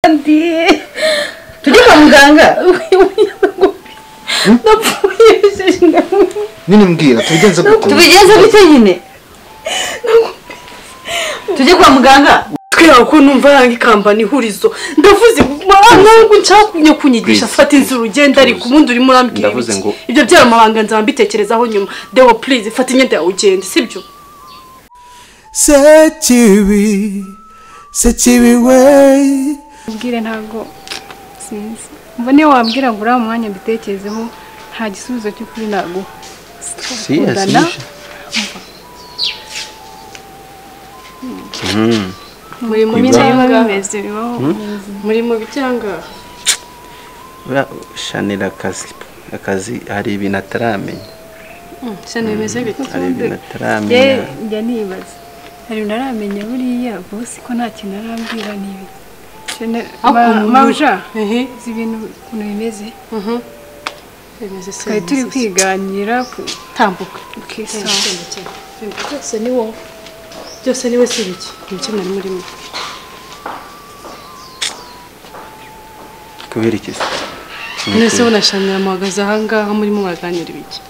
kandi tujye kwa muganga napfuye nini mbwira tubigenze gute tubigenze gute nyine tujye kwa muganga twera ko numva yanga ikambana ihurizo ndavuze ntabwo nshaka kunyigisha Please. fata inzira ugenda ariko ubundi urimo urambwira Ndavuze ibiki. ngo- ibyo byari amabanga nzaba mbitekerezaho nyuma dewo purize fata imyenda yawe ugende sibyo sekibi sekibi we ubwire ntabwo sinzi umva niyo wabwira ngo uriya mwanya mbitekerezeho nta gisubizo cy'ukuri naguha Kundana. muri mu ibyo biba bicyanga bimeze bibaho muri mu bicyanga shanira akazi akazi hari ibintu ataramenya cyane bimeze bite hari ibintu njye ataramenya njya nibaza hari ntaramenya buriya bose ko nta kintu arambwira n'ibi mawuja ehe uzi ibintu ukuntu bimeze mhm bimeze se twari turi kwiganira ku- tambuka ukisanga byose ni wowe byose ni we si biki ibiki mwari murimo kubera iki se mwese munashanira muhagaze ahangaha murimo muraganira ibiki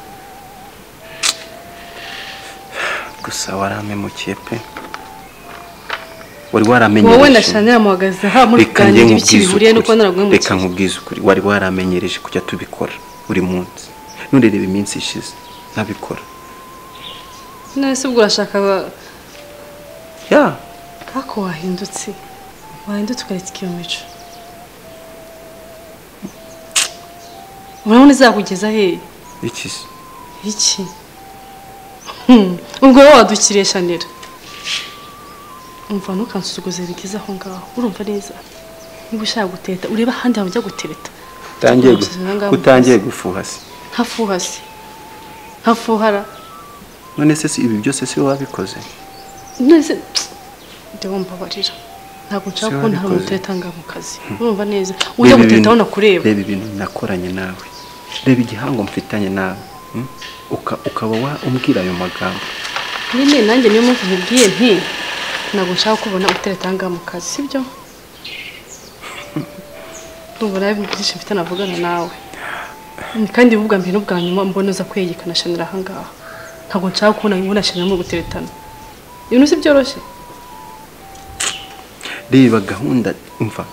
gusa warampemukiye pe wari waramenyereje wowe na shanira muhagaze aha muri reka njye kuganira ibiki nkubwize bihuriye no kuba ukuri naragwemukiye reka nkubwize ukuri wari waramenyereje kujya tubikora buri munsi nturerebe iminsi ishize ntabikora none se ubwo urashaka ba- ya kako wahindutse wahindutse ukareka iyo mico urabona izakugeza hehe iki se iki Hmm, ubwo wowe wadukiriye shanira umva ntukansuzuguze bigeze aho ngaho urumva neza niba ushaka guteta urebe ahandi hantu ujya guteta utangiye gu- Nkurikije ngaho. ko utangiye gufuha se ntafuha se ntafuhara none se si ibi byose si wowe wabikoze nese ndewe mbabarira ntabwo nshaka Siwe kubona hari wabikoze. umuteta nga mu kazi urumva neza ujya Reba guteta ibintu- aho nakureba reba ibintu nakoranye nawe reba igihango mfitanye nawe mm? Uka- ukaba wa- umbwira ayo magambo nyine nanjye niyo mpamvu nkubwiye nti ntabwo nshaka kubona utereta aha ngaha mu kazi sibyo ndumva nawe ibintu byinshi mfite navugana nawe Mm, kandi ubwa mbere n'ubwa nyuma mbona uza kwiyegekana shanira aha ngaha ntabwo nshaka kubona ibona shanira mu guteretana ibintu si byoroshye reba gahunda umva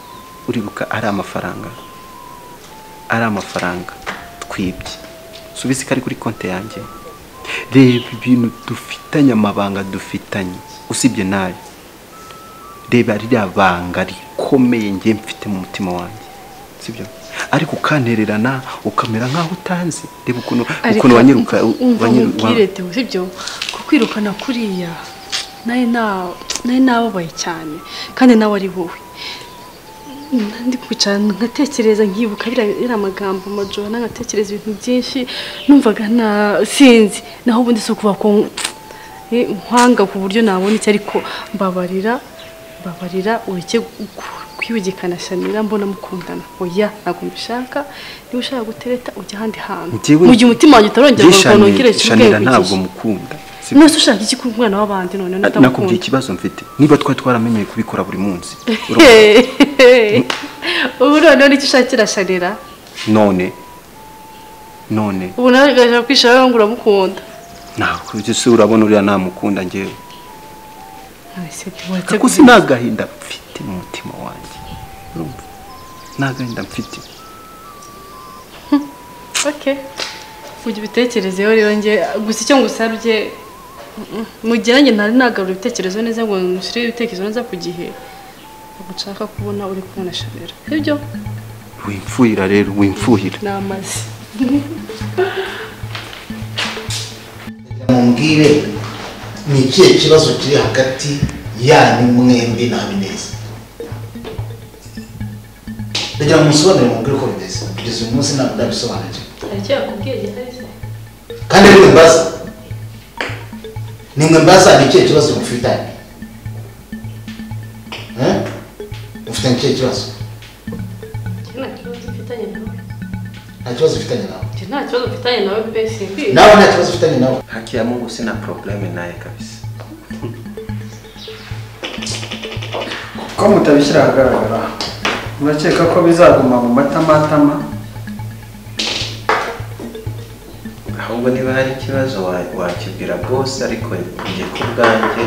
uribuka ari amafaranga ari amafaranga twibye subize ko ari kuri konti yanjye reba ibintu dufitanye amabanga dufitanye usibye nayo reba ririya banga rikomeye ngiye mfite mu mutima wanjye sibyo ariko ukantererana ukamera nk'aho utanzi reba ukuntu ukuntu wanyiruka wanyiruka ubwirete sibyo ko kwirukana kuriya nawe na- nawe nababaye cyane kandi nawe ari wowe ndi kwicara nkatekereza nkibuka biriya biriya magambo majorana nkatekereza ibintu byinshi numvaga na sinzi naho ubundi si ukuvuga ko eh, nkwanga ku buryo nabona iki ariko mbabarira mbabarira ureke kwibigikana shanira mbona mukundana oya ntabwo mbishaka niba ushaka gutereta ujya ahandi hantu Njyewe- mu gihe umutima wanjye utarongera Njye ngo nongere Shanira- Shanira ntabwo kibigisha mukunda sibyo? nose ushaka iki ku mwana w'abandi none nakubwiye utamukunda ikibazo mfite niba twari twaramenyeye kubikora buri munsi ubu noneho nicyo ushakira shanira none none ubu nawe ugaje kwishara ngo uramukunda ntabwo ibyo se urabona uriya ntamukunda ngewe kuko si None nta gahinda mfite mu mutima wanjye urumva nta gahinda mfite Okay. ujya ubitekerezeho rero njye gusa icyo ngusabye mm, mu gihe nanjye ntari nagarura ibitekerezo neza ngo nushyire ibitekerezo neza ku gihe ntabwo nshaka kubona uri kubona shanira sibyo wimfuhira rero wimfuhira ni amazi mumbwire ni ikihe kibazo kiri hagati yanyu mwembi na habineza ndagira ngo musobanurire mubwire uko bimeze kugeza uyu munsi ntabwo ndabisobanukirwa hari icyo yakubwiye gihari se kandi nimwe mbaza nimwe mbaza ni ikihe kibazo mufitanye Eh? mufitanye ikihe kibazo nta kibazo mfitanye nawe nta kibazo ufitanye nawe Njye nta kibazo mfitanye nawe pe simbi nawe nta kibazo ufitanye nawe haki ya mungu sina probleme naye kabisa ko mutabishyira ahagaragara urakeka ko bizaguma mu matamatama ahubwo niba hari ikibazo wa- wakibwira bose ariko njye ku bwanjye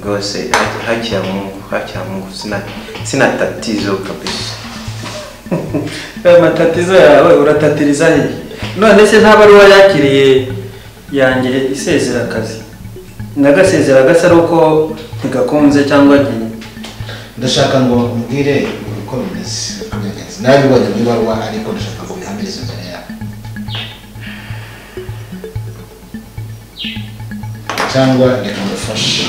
rwose ha- hakiya mungu hakiya mungu sina- sina tatizo kabisa aya matatizo yawe uratatiriza hehe none se nta baruwa yakiriye yanjye isezera akazi nagasezera gasa ari uko ntigakunze cyangwa agiye ndashaka ngo umbwire uko bimeze byagenze nabibonye mu ibaruwa ariko ndashaka ngo bihamirize imbere yawe cyangwa reka ngufashe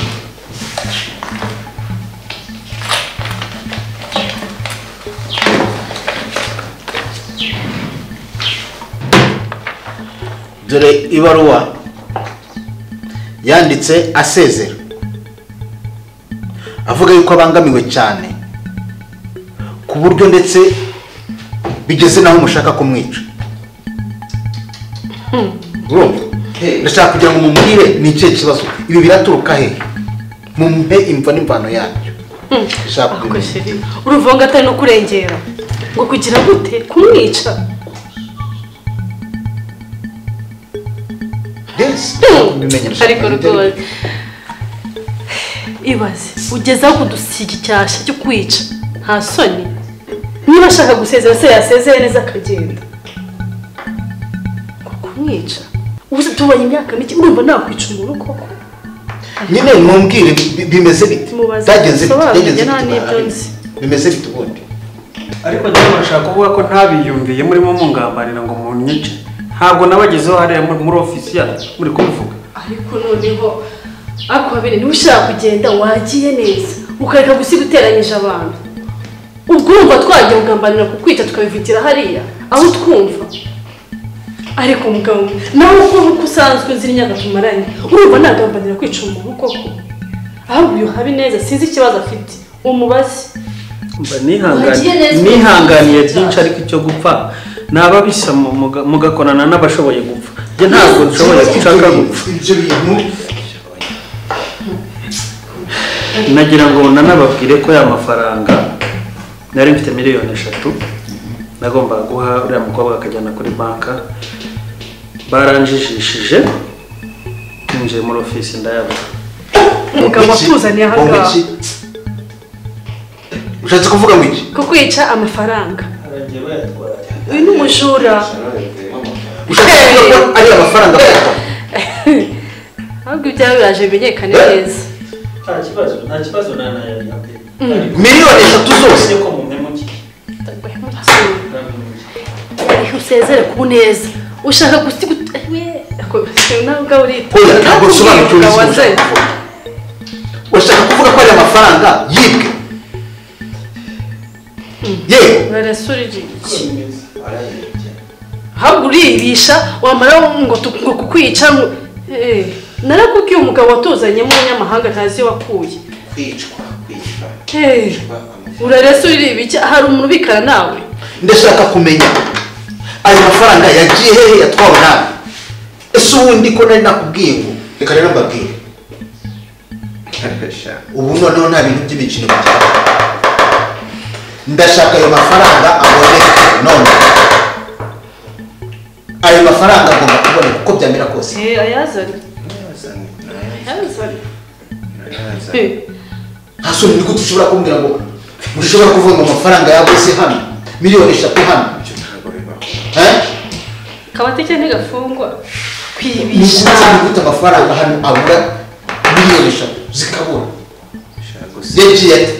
dore ibaruwa yanditse asezera avuga yuko abangamiwe cyane ku buryo ndetse bigeze naho mushaka kumwica urumva ndashaka kugira ngo mumubwire ni ikihe kibazo ibi biraturuka hehe mumpe imva n'imvano yabyo ndashaka kumenya uruvunga atari no kurengera ngo kugira gute kumwica Yes, ndashaka kumenya, ndashaka ariko kumenya. rwose ibaze ugeze aho kudusiga icyasha cyo kwica nta soni niba ashaka gusezera se yasezeye neza akagenda ngo kumwica ubuze tubonye imyaka mike urumva nakwica umuntu koko nyine mumbwire bi- bimeze bite Mubaze byagenze bite bisobanurire, byagenze nta bite n'ibyo nzi. bimeze bite ubundi ariko njyewe nashaka kuvuga ko ntabiyumviye murimo mungambarira ngo munyice ntabwo nabagezeho hariya muri muri ofisi yanyu muri kubivuga ariko noneho ariko babiri niba ushaka kugenda wagiye neza ukareka gusiga uteranyije abantu ubwo urumva twajya kugambanira kukwica tukabivugira hariya aho twumva ariko mugabo nawe uko nk'uko usanzwe uzi imyaka tumaranye urumva nagambanira kwica umuntu koko ahubwo uyu habineza sinzi ikibazo afite umubaze mba Wagiye nihangani- neza. nihanganiye byinshi ariko icyo gupfa nababisa mugakorana n'abashoboye gupfa njye ntabwo nshoboye gushaka gupfa ibyo bintu nagira ngo nanababwire ko ya mafaranga nari mfite miliyoni eshatu nagombaga guha uriya mukobwa akajyana kuri banka baranjijishije ninjiye muri ofisi ndayabona umugabo wakuzaniye aha Ngo ngaha iki? ushatse kuvuga ngo iki kukwica amafaranga uyu ni umujura ushatse kuvuga ko ari amafaranga afata ahubwo ibyawe biraje bimenyekane neza nta kibazo nta kibazo nanayabihakanye miliyoni eshatu zose ko mumemukiye Igihe usezere ku neza ushaka gusiga ntabwo urita Oya, ntabwo nsobanukiwe Umugabo ubuzima wazanye. urashaka kuvuga ko ari amafaranga yibwe yewe urarasa uriririke ahubwo uribisha wamara ngo tu- ngo kukwica ngo Eh, narakubwiye umugabo watuzanye w'umunyamahanga ntazi iyo wakuye kwicwa kwicwa Eh, urarasa uriribike hari umuntu ubikana nawe ndashaka kumenya ayo mafaranga yagiye hehe yatwawe nawe ese ubundi ko nari nakubwiye ngo reka rero mbabwire ubu noneho nta bintu by'imikino bijyana ndashaka ayo mafaranga aboneka none ayo mafaranga agomba kuboneka uko byamera kose Eh, ayazane ayazane Eh, nta soni ni gute ushobora kumbwira ngo mushobora kuvuga ngo amafaranga yabuze hano miliyoni eshatu hano Eh? kabateke ntigafungwa kwibisha nishyize gute amafaranga hano abura miliyoni eshatu zikabura ushaka gusenya yagiye ate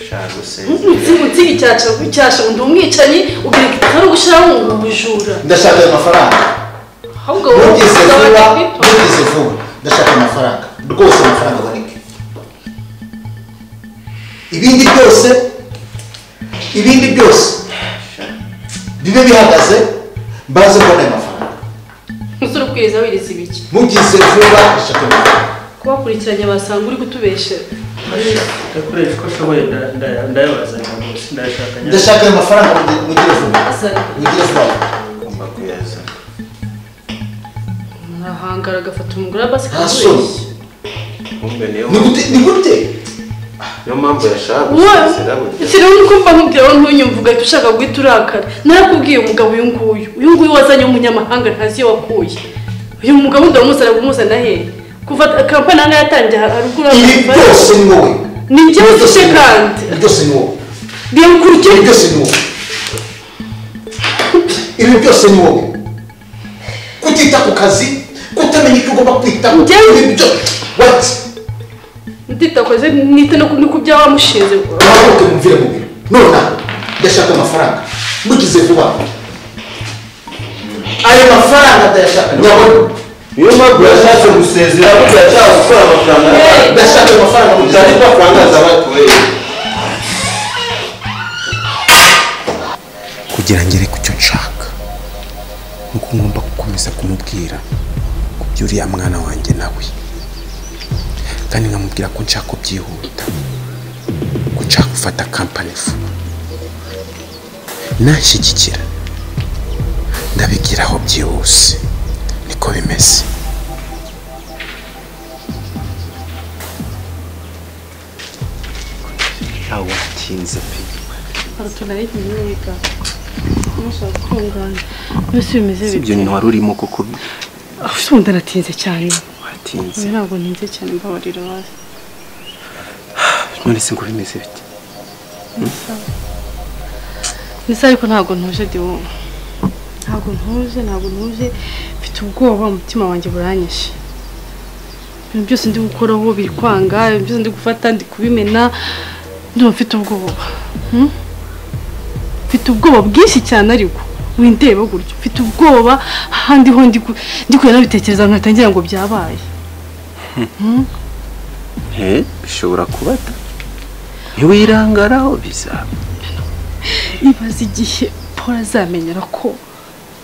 ushaka gusenya utsiga icyasha icyasha undi umwicanyi ugira ngo ari ugushyiraho ngo ubujura ndashaka ayo mafaranga ahubwo wowe ntugeze vuba uzabona ntugeze vuba ndashaka amafaranga rwose amafaranga aboneke ibindi byose ibindi byose bibe bihagaze mbaze kubona ayo mafaranga umusore ukwiriza wiriza ibiki mugize vuba ndashaka ayo mafaranga kubakurikiranye basanga uri kutubeshera ndakoresha uko ashoboye ndayabazanira rwose ndayashakanye ndashaka ayo mafaranga mugi- mugire vuba azana mugire vuba ugomba kuyazana arahangara agafata umugore basi nta soni akabeshya kumbe niyo ni gute ni gute niyo mpamvu yashaka gusezera burya sinawe uko mba nkubwira wowe ntunyumve ugahita ushaka guhita urakara narakubwiye umugabo uyu nguyu uyu nguyu wazanye w'umunyamahanga ntazi iyo wakuye uyu mugabo ndamusana kumuzana he kuva kampani aha ngaha yatangiye haruguru ibi byose ni wowe ni njye ufite kandi ibi byose ni wowe ibi biyakurikiye byose ni wowe ibi byose ni wowe kutita ku kazi kutamenya icyo ugomba kwitaho Njyewe- ibi byose wati nditakoze nita no ku no ku bya wamushinze uhaguruke mumvire mu biro nonaha ndashaka amafaranga mugize vuba ayo mafaranga ndayashaka ndabona niyo mpamvu yashatse gusezera burya yashaka gukora amafaranga ndashaka amafaranga mugize utari vuba amafaranga zabatuye kugira ngere ku cyo nshaka nuko ngomba gukomeza kumubwira ku by'uriya mwana wanjye nawe kandi nkamubwira ko nshaka ko byihuta ko nshaka gufata kampani vuba nashyigikira ndabigiraho byihuse niko bimeze ntawatinze pe mbese bimeze si ibyo bite wari urimo kuko ese ubu ndanatinze cyane watinze ubu ntabwo ntinze cyane mbabarira hasi none se ngo bimeze bite ndetse ariko ntabwo ntuje diwo ntabwo ntuje ntabwo ntuje mfite ubwoba umutima wanjye buranyishe ibintu byose ndi gukoraho biri kwanga ibintu byose ndi gufata ndi kubimena ndumva mfite ubwoba Hmm? mfite ubwoba bwinshi cyane ariko windeba gutyo mfite ubwoba ahandi ho ndi ku- ndi kugenda nabitekereza nkahita ngira ngo byabaye he bishobora kubata ntiwirangaraho bizaba ibaze igihe paul azamenyera ko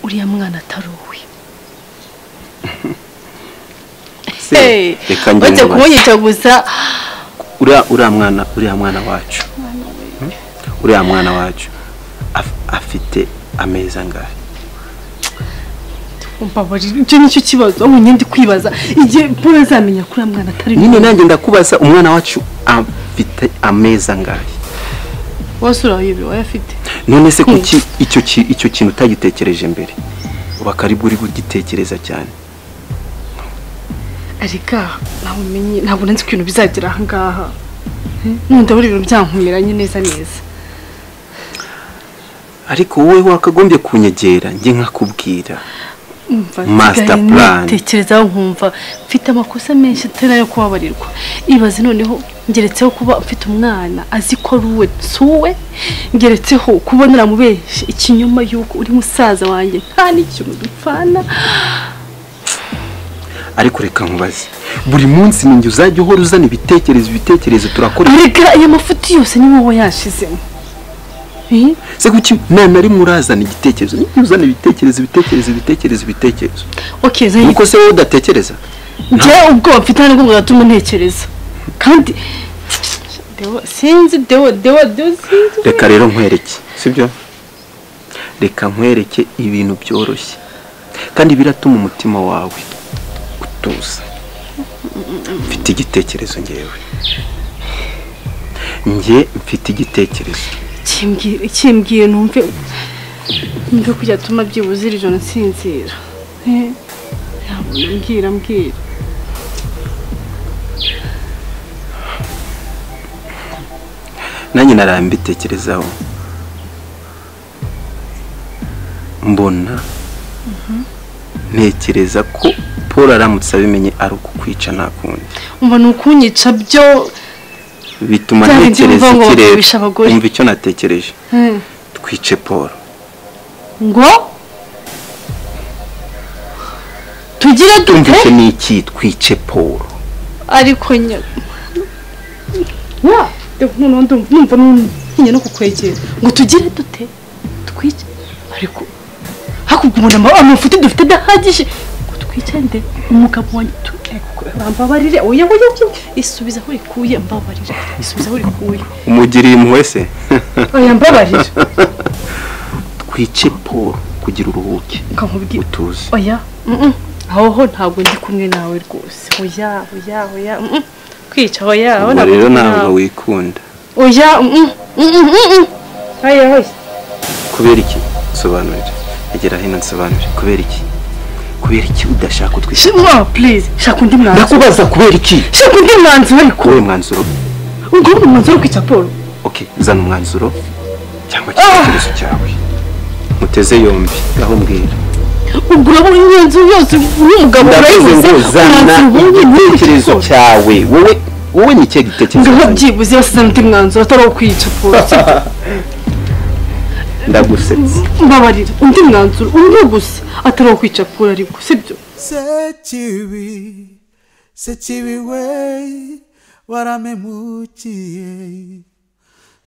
uriya mwana atari uwe Se, reka njye nkubaze. uretse kumwica gusa uriya uriya mwana uriya mwana wacu Hmm? uriya mwana wacu af- afite ameza angahe mbabarira icyo nicyo kibazo ubu ndi kwibaza igihe paul azamenya ko uriya mwana atari nyine uwe nanjye ndakubaza umwana wacu afite ameza angahe wasura ibi wayafite none se kuki icyo ki- icyo kintu utagitekereje mbere uba karibwo uri kugitekereza cyane ariko ntabwo umenye ntabwo nzi ko ibintu bizagera aha ngaha nunda buri ibintu byankumiranye neza neza ariko wowe wakagombye kunyegera njye nkakubwira Umva, Master nsigaye plan. nitekerezaho nkumva mfite amakosa menshi atari ayo kubabarirwa ibaze noneho ngeretseho kuba mfite umwana azi ko ari uwe si uwe ngeretseho kuba naramubeshe ikinyoma y'uko uri musaza wanjye nta n'ikintu dupfana ariko reka nkubaze buri munsi ninjye uzajya uhora uzana ibitekerezo ibitekerezo turakora arega aya mafuti yose ni wowe yashizemo Eh? se kuki nta na rimwe urazana igitekerezo ninjye uzana ibitekerezo ibitekerezo ibitekerezo ibitekerezo okay zayi nuko se wowe udatekereza njye ubwoba mfite ntabwo bwatuma ntekereza kandi dewo sinzi dewo dewo dewo sinzi reka rero nkwereke sibyo reka nkwereke ibintu byoroshye kandi biratuma umutima wawe utuza mfite igitekerezo ngewe njye mfite igitekerezo kimbwiye kimbwiye numve numve ko byatuma byibuze iri joro nsinzira Eh, yabona mbwira mbwira nanjye naraye mbitekerezaho mbona ntekereza ko paul aramutse abimenye ari ukukwica nta kundi umva ni ukunyica byo bituma Bya bindi ntekereza bivuga ngo ikirere bakubisha abagore. umva icyo natekereje Eh, twice paul ngo tugire dute tumvise ni iki twice paul ariko nyine noneho ndumva numva ntinya no kukwegera ngo tugire dute twice ariko hakurya umuntu ama- amafuti dufite adahagije ngo twicande umugabo wanjye tu- ariko bambabarire oya oya oya isubiza aho rikuye mbabarire isubiza aho rikuye umugiriye impuhwe se oya mbabarire twice paul kugira uruhuke kankubwira utuze oya mm, mm. aho ho ntabwo ndi kumwe nawe rwose oya oya oya mm, mm. kwica aho yaho ubwo rero ntabwo wikunda oya ayo hose kubera iki sobanurira egera hino nsobanurire kubera iki kubera iki udashaka utwita shimwa please shaka undi mwanzuro ndakubaza kubera iki shaka undi mwanzuro ariko wowe mwanzuro ubwo ni umwanzuro wo kwica paul oke zana umwanzuro cyangwa igitekerezo cyawe muteze yombi aho mbwira ubwo urabona imyanzuro yose y'umugabo ndavuze urayibuze ngo zana igitekerezo cyawe wowe wowe ni ikihe gitekerezo ngaho byibuze yose zana undi mwanzuro atari uwo kwica paul sibyo? ndagusetse mbabarira undi mwanzuro umwe gusa atari uwo kwica paul ariko sibyo sekibi sekibi we waramemukiye